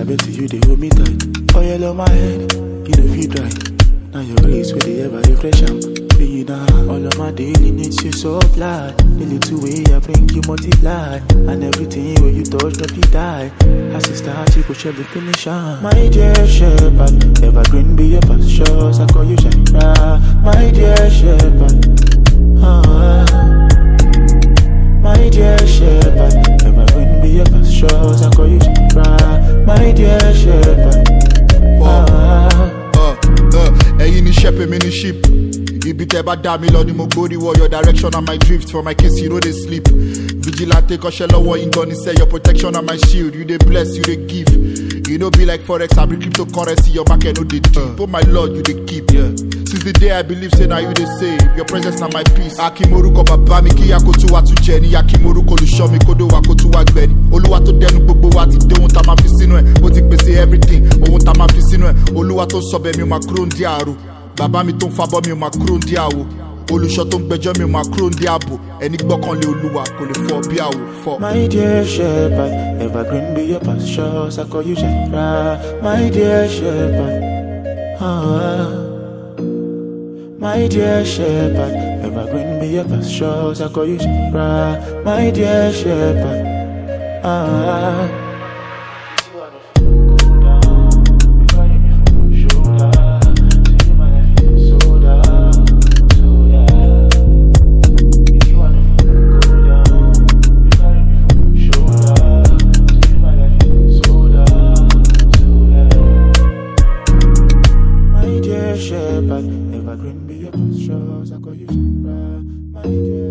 bet you they hold me tight. Oil on my head, you know feel dry. Now your grace will they ever refresh am. Be now all of my daily needs you supply. The little way I bring you multiply, and everything where you touch no fit die. As it start, you go share the finish am. My dear shepherd, evergreen be your pastures. I call you Shara, my dear shepherd. Ah, my dear shepherd, evergreen be your pastures. I call you Shara, my dear shepherd. Ah. Uh, uh, ẹ̀yin ni shepherd mi ni sheep ibi tẹ bá dá mi lọ ni mo gbórí wọ your direction and my drift for my case you no dey sleep vigilante kọ́ṣẹ́ lọ́wọ́ yín say your protection and my shield you dey bless you dey give you no be like forex abi cryptocurrency your market no dey deep oh my lord you dey keep yeah. since the day i believe say na you dey save your presence na my peace akimoruko bàbá mi kíyà kó tún wá tún jẹ ní akimoruko olùṣọ́ mi kódó wa kó tún wá gbẹ ní olúwa tó dẹnu gbogbo wa ti dé ohun tá a máa fi sínú ẹ̀ ó ti pèsè everything ohun tá a máa fi sínú ẹ̀ olúwa tó sọ bẹ́ẹ̀ mi ò máa kúrò ń dí àrò bàbá mi tó ń fabọ́ mi ò máa kúrò ń dí àwò olùṣọ́ tó ń gbẹjọ́ mi ò máa kúrò ń dí àbò ẹni gbọ́kànlé olúwa kò lè fọ́ bí àwò fọ́. My dear shepherd, evergreen be your pastures. I call you Shara, my dear shepherd. Ah, my dear shepherd, evergreen be your pastures. I call you Shara, my dear shepherd. Ah. My dear shepherd, evergreen be your pastures. I call you Shara, my dear.